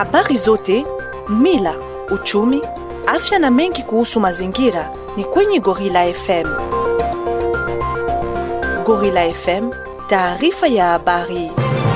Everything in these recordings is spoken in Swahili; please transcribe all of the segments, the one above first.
Habari zote, mila, uchumi, afya na mengi kuhusu mazingira ni kwenye Gorilla FM. Gorilla FM, taarifa ya habari.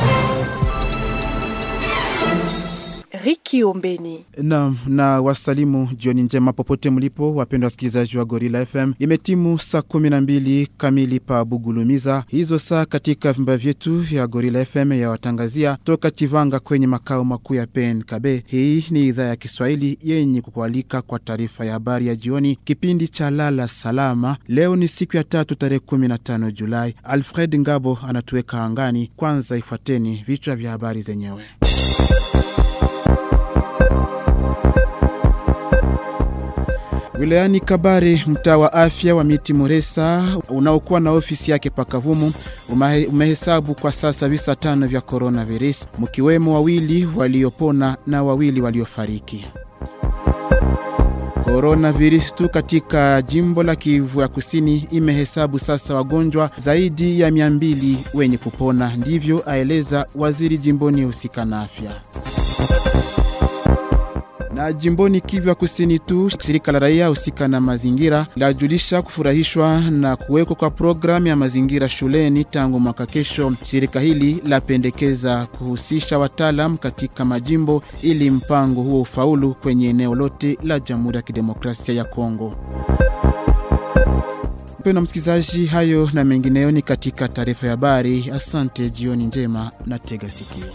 Riki Ombeni. Na, na wasalimu jioni njema popote mlipo, wapendwa wasikilizaji wa Gorilla FM. Imetimu saa kumi na mbili kamili pa Bugulumiza, hizo saa katika vimba vyetu vya Gorilla FM ya watangazia toka Chivanga kwenye makao makuu ya PNKB. Hii ni idhaa ya Kiswahili yenye kukualika kwa taarifa ya habari ya jioni, kipindi cha lala salama. Leo ni siku ya tatu tarehe 15 Julai. Alfred Ngabo anatuweka angani. Kwanza ifuateni vichwa vya habari zenyewe. Wilayani Kabare, mtaa wa afya wa Miti Muresa unaokuwa na ofisi yake Pakavumu umehesabu kwa sasa visa tano vya coronavirus, mkiwemo wawili waliopona na wawili waliofariki. Coronavirus tu katika jimbo la Kivu ya Kusini imehesabu sasa wagonjwa zaidi ya mia mbili wenye kupona, ndivyo aeleza waziri jimboni husika na afya na jimboni Kivu ya Kusini tu, shirika la raia husika na mazingira lajulisha kufurahishwa na kuwekwa kwa programu ya mazingira shuleni tangu mwaka kesho. Shirika hili lapendekeza kuhusisha wataalam katika majimbo ili mpango huo ufaulu kwenye eneo lote la Jamhuri ya Kidemokrasia ya Kongo. Mpendwa msikilizaji, hayo na mengineyo ni katika taarifa ya habari. Asante, jioni njema na tega sikio.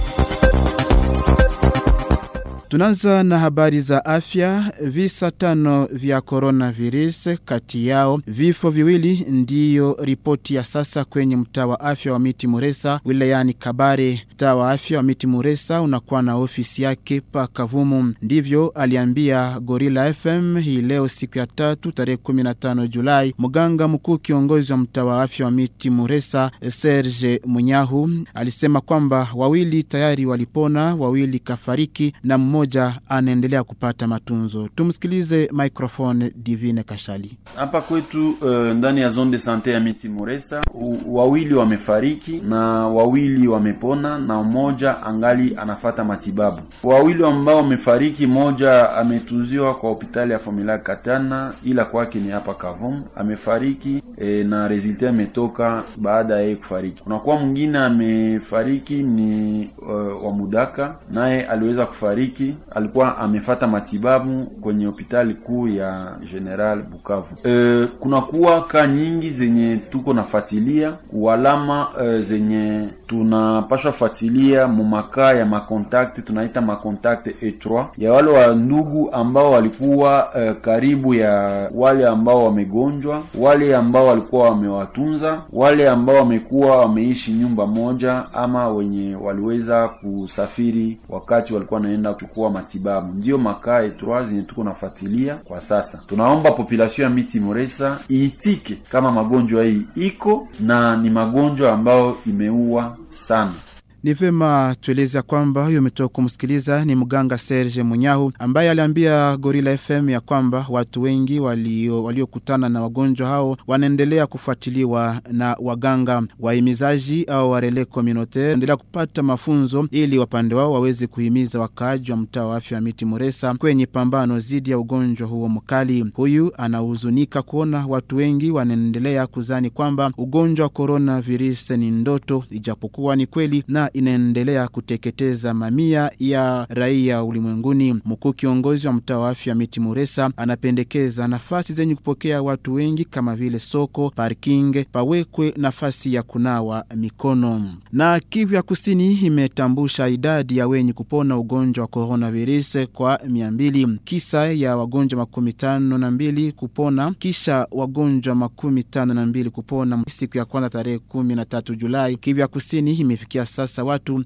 Tunaanza na habari za afya. Visa tano vya coronavirus, kati yao vifo viwili, ndiyo ripoti ya sasa kwenye mtaa wa afya wa Miti Muresa wilayani Kabare. Mtaa wa afya wa Miti Muresa unakuwa na ofisi yake pa Kavumu, ndivyo aliambia Gorilla FM hii leo siku ya tatu tarehe 15 Julai. Mganga mkuu kiongozi wa mtaa wa afya wa Miti Muresa Serge Munyahu alisema kwamba wawili tayari walipona, wawili kafariki na mmoja anaendelea kupata matunzo. Tumsikilize microphone Divine Kashali. Hapa kwetu uh, ndani ya zone de sante ya Miti Muresa wawili wamefariki na wawili wamepona na mmoja angali anafata matibabu. Wawili ambao wamefariki, mmoja ametunziwa kwa hospitali ya Formula Katana, ila kwake ni hapa Kavom amefariki e, na resulta imetoka baada ya yeye kufariki. Kunakuwa mwingine amefariki ni uh, wa Mudaka, naye aliweza kufariki alikuwa amefata matibabu kwenye hospitali kuu ya General Bukavu. E, kunakuwa ka nyingi zenye tuko nafuatilia ualama e, zenye tunapashwa fuatilia mumakaa ya makontakte tunaita makontakte E3 ya wale wa ndugu ambao walikuwa e, karibu ya wale ambao wamegonjwa, wale ambao walikuwa wamewatunza, wale ambao wamekuwa wameishi nyumba moja, ama wenye waliweza kusafiri wakati walikuwa wanaenda kuchukua matibabu. Ndiyo makaa E3 zenye tuko nafuatilia kwa sasa. Tunaomba population ya Miti Muresa iitike kama magonjwa hii iko na ni magonjwa ambayo imeua sana. Ni vema tueleza kwamba huyo umetoka kumsikiliza ni mganga Serge Munyahu ambaye aliambia Gorilla FM ya kwamba watu wengi waliokutana walio na wagonjwa hao wanaendelea kufuatiliwa na waganga wahimizaji au warele communautaire, endelea kupata mafunzo ili wapande wao waweze kuhimiza wakaaji wa mtaa wa afya wa Miti Muresa kwenye pambano dhidi ya ugonjwa huo mkali. Huyu anahuzunika kuona watu wengi wanaendelea kuzani kwamba ugonjwa wa coronavirus ni ndoto, ijapokuwa ni kweli na inaendelea kuteketeza mamia ya raia ulimwenguni. Mkuu kiongozi wa mtaa wa afya Miti Muresa anapendekeza nafasi zenye kupokea watu wengi kama vile soko, parking, pawekwe nafasi ya kunawa mikono. Na Kivu ya Kusini imetambusha idadi ya wenye kupona ugonjwa wa coronavirus kwa mia mbili, kisa ya wagonjwa makumi tano na mbili kupona, kisha wagonjwa makumi tano na mbili kupona siku ya kwanza tarehe kumi na tatu Julai. Kivu ya Kusini imefikia sasa watu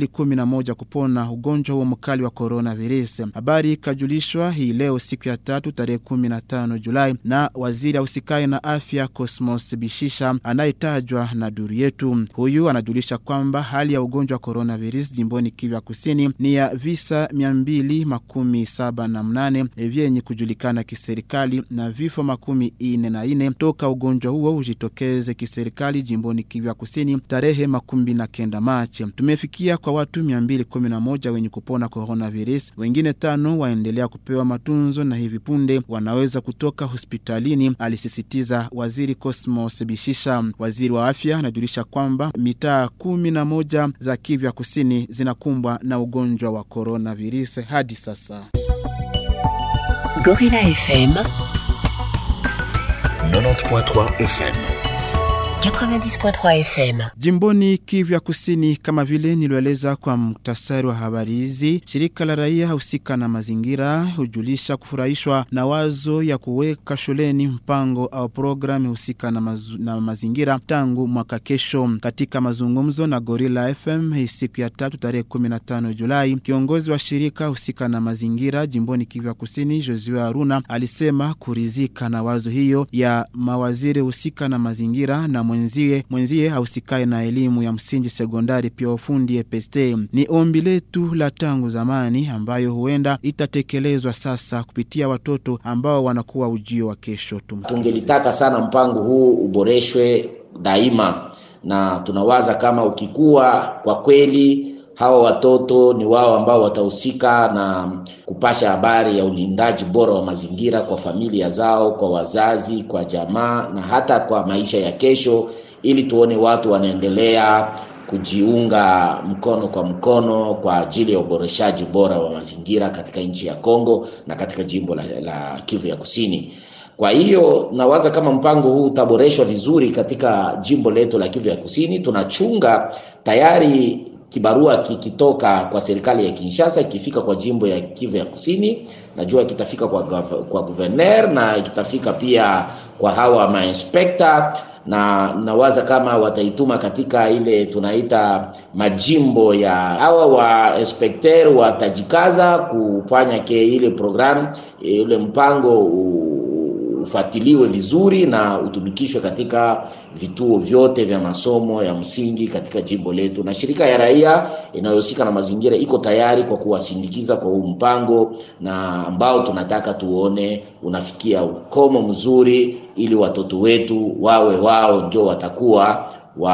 211 kupona ugonjwa huo mkali wa coronavirus. Habari ikajulishwa hii leo siku ya tatu tarehe 15 Julai na waziri ausikai na afya Cosmos Bishisha anayetajwa na duru yetu. Huyu anajulisha kwamba hali ya ugonjwa wa coronavirus jimboni Kivu ya Kusini ni ya visa 278 vyenye kujulikana kiserikali na vifo makumi ine na ine toka ugonjwa huo ujitokeze kiserikali jimboni Kivu ya Kusini tarehe makumi na kenda Machi. coronavirus. Tumefikia kwa watu 211 wenye kupona coronavirus, wengine tano waendelea kupewa matunzo na hivi punde wanaweza kutoka hospitalini, alisisitiza waziri Cosmos Bishisha. Waziri wa afya anajulisha kwamba mitaa kumi na moja za Kivu ya kusini zinakumbwa na ugonjwa wa coronavirus hadi sasa. Gorilla FM 90.3 FM 90.3 FM Jimboni Kivu ya Kusini, kama vile nilioeleza kwa muktasari wa habari hizi, shirika la raia husika na mazingira hujulisha kufurahishwa na wazo ya kuweka shuleni mpango au programu husika na, mazu, na mazingira tangu mwaka kesho. Katika mazungumzo na Gorilla FM hii siku ya tatu tarehe 15 Julai, kiongozi wa shirika husika na mazingira jimboni Kivu ya Kusini, Josue Aruna, alisema kurizika na wazo hiyo ya mawaziri husika na mazingira na mwenzie mwenzie hausikae na elimu ya msingi sekondari, pia ufundi EPST. Ni ombi letu la tangu zamani ambayo huenda itatekelezwa sasa kupitia watoto ambao wanakuwa ujio wa kesho. Tungelitaka sana mpango huu uboreshwe daima, na tunawaza kama ukikuwa kwa kweli hawa watoto ni wao ambao watahusika na kupasha habari ya ulindaji bora wa mazingira kwa familia zao, kwa wazazi, kwa jamaa na hata kwa maisha ya kesho, ili tuone watu wanaendelea kujiunga mkono kwa mkono kwa ajili ya uboreshaji bora wa mazingira katika nchi ya Kongo na katika jimbo la, la Kivu ya Kusini. Kwa hiyo nawaza kama mpango huu utaboreshwa vizuri katika jimbo letu la Kivu ya Kusini. Tunachunga tayari kibarua kikitoka kwa serikali ya Kinshasa ikifika kwa jimbo ya Kivu ya Kusini, najua kitafika kwa, kwa guverner na kitafika pia kwa hawa mainspekta, na nawaza kama wataituma katika ile tunaita majimbo ya hawa wa inspekter, watajikaza kufanya ke ile programu ile mpango ufuatiliwe vizuri na utumikishwe katika vituo vyote vya masomo ya msingi katika jimbo letu, na shirika ya raia inayohusika na mazingira iko tayari kwa kuwasindikiza kwa huu mpango, na ambao tunataka tuone unafikia ukomo mzuri, ili watoto wetu wawe wao ndio watakuwa wa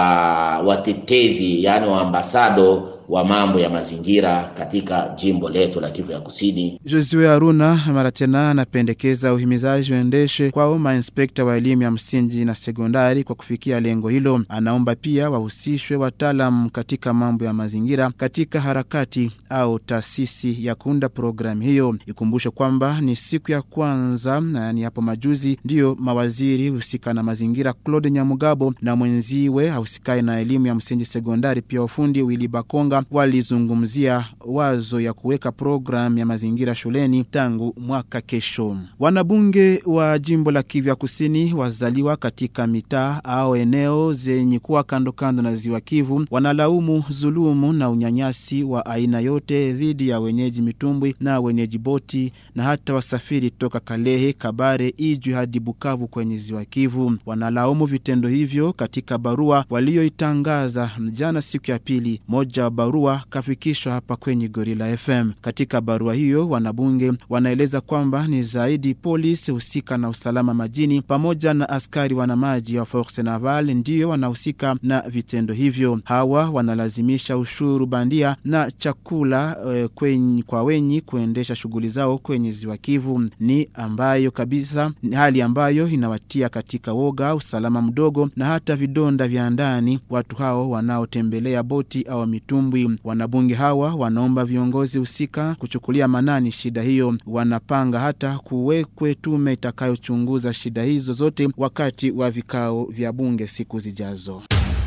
watetezi, yani waambasado wa mambo ya mazingira katika jimbo letu la Kivu ya Kusini. Josue Aruna mara tena anapendekeza uhimizaji uendeshe kwao mainspekta wa elimu ya msingi na sekondari kwa kufikia lengo hilo. Anaomba pia wahusishwe wataalam katika mambo ya mazingira katika harakati au taasisi ya kuunda programu hiyo. Ikumbushe kwamba ni siku ya kwanza na ni hapo majuzi ndiyo mawaziri husika na mazingira Claude Nyamugabo na mwenziwe ahusikaye na elimu ya msingi sekondari pia ufundi Willy Bakonga walizungumzia wazo ya kuweka programu ya mazingira shuleni tangu mwaka kesho. Wanabunge wa jimbo la Kivu ya Kusini wazaliwa katika mitaa au eneo zenye kuwa kando kando na ziwa Kivu wanalaumu dhulumu na unyanyasi wa aina yote dhidi ya wenyeji mitumbwi na wenyeji boti na hata wasafiri toka Kalehe, Kabare, Ijwi hadi Bukavu kwenye ziwa Kivu. Wanalaumu vitendo hivyo katika barua walioitangaza jana siku ya pili. Moja wa barua kafikishwa hapa kwenye Gorilla FM. Katika barua hiyo, wanabunge wanaeleza kwamba ni zaidi polisi husika na usalama majini pamoja na askari wanamaji wa Force Naval ndiyo wanahusika na vitendo hivyo. Hawa wanalazimisha ushuru bandia na chakula e, kwenye, kwa wenyi kuendesha shughuli zao kwenye ziwa Kivu, ni ambayo kabisa ni hali ambayo inawatia katika woga, usalama mdogo na hata vidonda vya ndani watu hao wanaotembelea boti au mitumbwi. Wanabunge hawa wanaomba viongozi husika kuchukulia manani shida hiyo. Wanapanga hata kuwekwe tume itakayochunguza shida hizo zote wakati wa vikao vya bunge siku zijazo.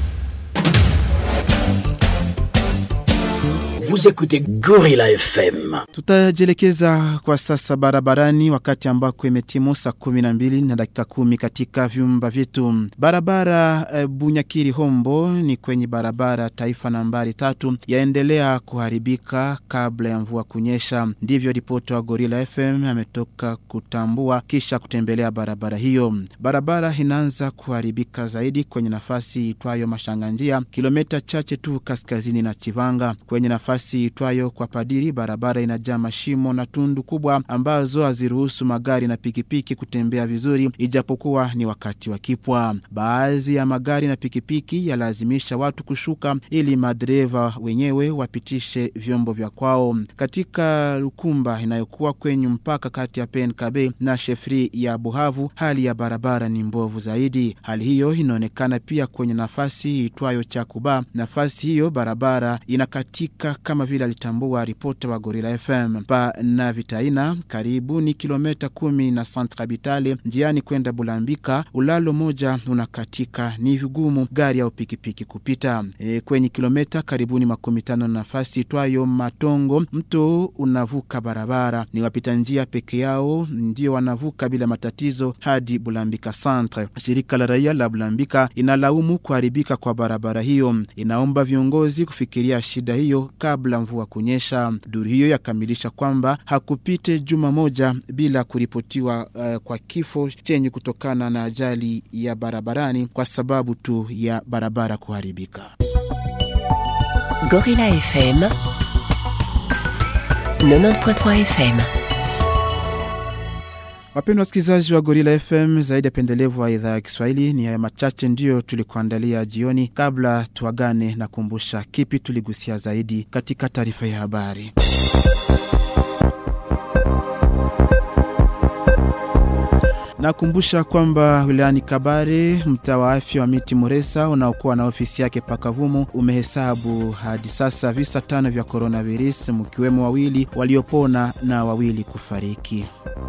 Vous écoutez Gorilla FM. Tutajielekeza kwa sasa barabarani wakati ambako imetimu saa kumi na mbili na dakika kumi katika vyumba vyetu. Barabara e, Bunyakiri Hombo ni kwenye barabara taifa nambari tatu yaendelea kuharibika kabla ya mvua kunyesha. Ndivyo ripoti wa Gorilla FM ametoka kutambua kisha kutembelea barabara hiyo. Barabara inaanza kuharibika zaidi kwenye nafasi itwayo Mashanganjia, kilomita chache tu kaskazini na Chivanga. Kwenye nafasi nafasi itwayo kwa Padiri, barabara inajaa mashimo na tundu kubwa ambazo haziruhusu magari na pikipiki kutembea vizuri, ijapokuwa ni wakati wa kipwa. Baadhi ya magari na pikipiki yalazimisha watu kushuka ili madereva wenyewe wapitishe vyombo vya kwao. Katika Lukumba inayokuwa kwenye mpaka kati ya PNKB na shefri ya Buhavu, hali ya barabara ni mbovu zaidi. Hali hiyo inaonekana pia kwenye nafasi itwayo Chakuba. Nafasi hiyo barabara inakatika kama vile alitambua ripota wa Gorila FM. Pa na Vitaina karibu ni kilometa kumi na Centre Habitale njiani kwenda Bulambika, ulalo moja unakatika, ni vigumu gari au pikipiki kupita. E, kwenye kilometa karibuni makumi tano na nafasi itwayo Matongo, mto unavuka barabara, ni wapita njia peke yao ndio wanavuka bila matatizo hadi Bulambika Centre. Shirika la raia la Bulambika inalaumu kuharibika kwa barabara hiyo, inaomba viongozi kufikiria shida hiyo kabla mvua kunyesha. Duru hiyo yakamilisha kwamba hakupite juma moja bila kuripotiwa uh, kwa kifo chenye kutokana na ajali ya barabarani kwa sababu tu ya barabara kuharibika. Gorilla FM 90.3 FM Wapendwa wasikilizaji wa Gorila FM, zaidi ya pendelevu wa idhaa ya Kiswahili, ni haya machache ndiyo tulikuandalia jioni. Kabla tuagane, na kumbusha kipi tuligusia zaidi katika taarifa ya habari. Nakumbusha kwamba wilayani Kabare, mtaa wa afya wa Miti Muresa unaokuwa na ofisi yake Pakavumu umehesabu hadi sasa visa tano vya coronavirus, mkiwemo wawili waliopona na wawili kufariki.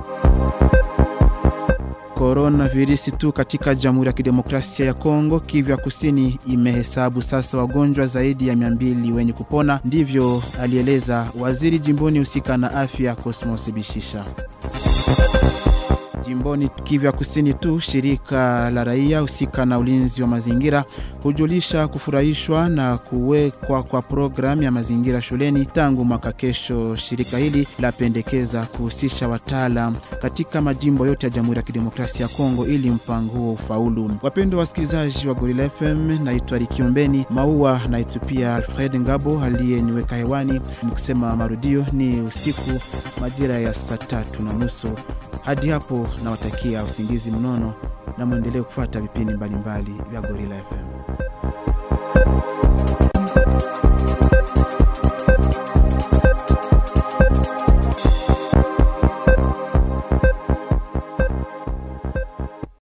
Coronavirus tu katika Jamhuri ya Kidemokrasia ya Kongo, Kivu ya Kusini imehesabu sasa wagonjwa zaidi ya 200 wenye kupona, ndivyo alieleza waziri jimboni husika na afya Cosmos Bishisha. Jimboni Kivu ya Kusini tu, shirika la raia husika na ulinzi wa mazingira hujulisha kufurahishwa na kuwekwa kwa programu ya mazingira shuleni tangu mwaka kesho. Shirika hili lapendekeza kuhusisha wataalam katika majimbo yote ya Jamhuri ya Kidemokrasia ya Kongo ili mpango huo ufaulu. Wapendwa wasikilizaji wa Gorila FM, naitwa Rikiombeni Maua, naitupia Alfred Ngabo aliyeniweka hewani. Ni kusema marudio ni usiku majira ya saa tatu na nusu. Hadi hapo nawatakia usingizi mnono na mwendelee kufuata vipindi mbalimbali vya Gorila FM.